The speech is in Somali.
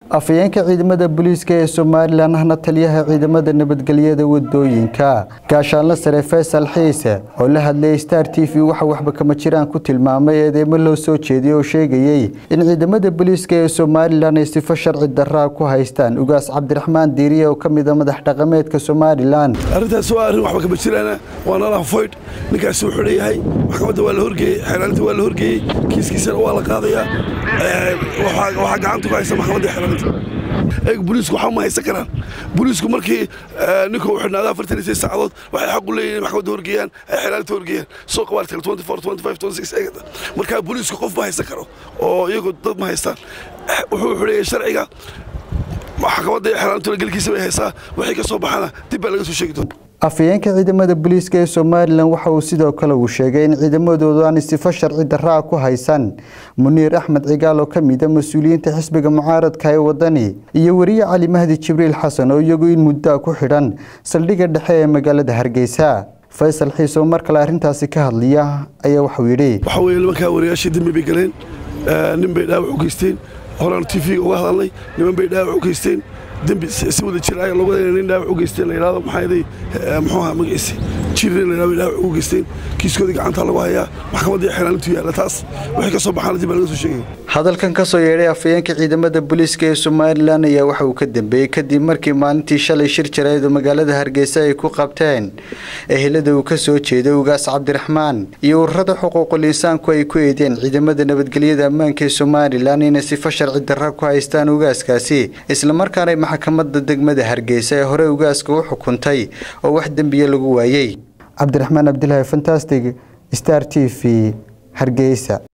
afhayeenka ciidamada booliiska ee somalilan ahna taliyaha ciidamada nabadgelyada wadooyinka gaashaanle sare faysal xiise oo la hadlayay star t v waxa waxba kama jiraan ku tilmaamay eedeymo loo soo jeediyey oo sheegayey in ciidamada booliiska ee somalilan ay sifo sharci daraa ku haystaan ugaas cabdiraxmaan diiriye oo ka mid a madax dhaqameedka somalilan arrintaas waa arrin waxba kama jiraana waa nalaha foyd ninkaasi wuxuu leeyahay maxkamadda waa la horgeeyey xeelaalinta waa la horgeeyey kiiskiisana waa la qaadayaa waxaa gacanta ku haysa maxkamadda xeelaalinta eeg booliisku waxba ma haysan karaan booliisku markii ninka uu xidhnaada afartan iyo seis saacadood waxay xaq u leeyihin maxkamadda horgeeyaan ay xeelaalinta horgeeyaan soo qabaartel twenty four twenty five twenty six eegata markaa booliisku qof ma haysan karo oo iyagu dad ma haystaan wuxuu xuleeyay sharciga maxkamadda xeelaalinta gelkiisa bay haysaa wixii ka soo baxana dib baa laga soo sheegi doona afhayeenka ciidamada booliiska ee somalilan waxa uu sidoo kale uu sheegay in ciidamadoodu aan sifo sharci daraa ku haysan muniir axmed cigaal oo ka mid a mas-uuliyiinta xisbiga mucaaradka ee wadani iyo weriye cali mahdi jibriil xasan oo iyagu in muddaa ku xidhan saldhigga dhexe ee magaalada hargeysa faysal xiise oo mar kale arrintaasi ka hadliya ayaa waxuu yidhi waxa weeye nimankaa wariyaashii dembi bay galeen nin bay dhaawac u geysteen horaan t v uga hadalnay niman bay dhaawac u geysteen dembi si wada jir ayaa loogu wadaya nin dhaawac u geysteen la yidhahdo maxaa yaday muxuu ahaa magaciisi jirin la yidhahdo bay dhaawac u geysteen kiiskoodii gacanta lagu hayaa maxkamaddii xeelaalintu yaalla taas wixii ka soo baxaana dib baa laga soo sheegaya hadalkan ka soo yeedhay afhayeenka ciidamada booliiska ee somalilan ayaa waxa uu ka dambeeyey kadib markii maalintii shalay shir jareed oo magaalada hargeysa ay ku qabteen ehelada uu ka soo jeeday ugaas cabdiraxmaan iyo ururada xuquuqul insaanku ay ku eedeen ciidamada nabadgelyada ammaanka ee somalilan inay sifo sharci darra ku haystaan ugaaskaasi islamarkaana maxkamadda degmada hargeysa ee hore ugaaska u xukuntay oo wax dembiya lagu waayey cabdiraxmaan cabdilaahi fantastic star t v hargeysa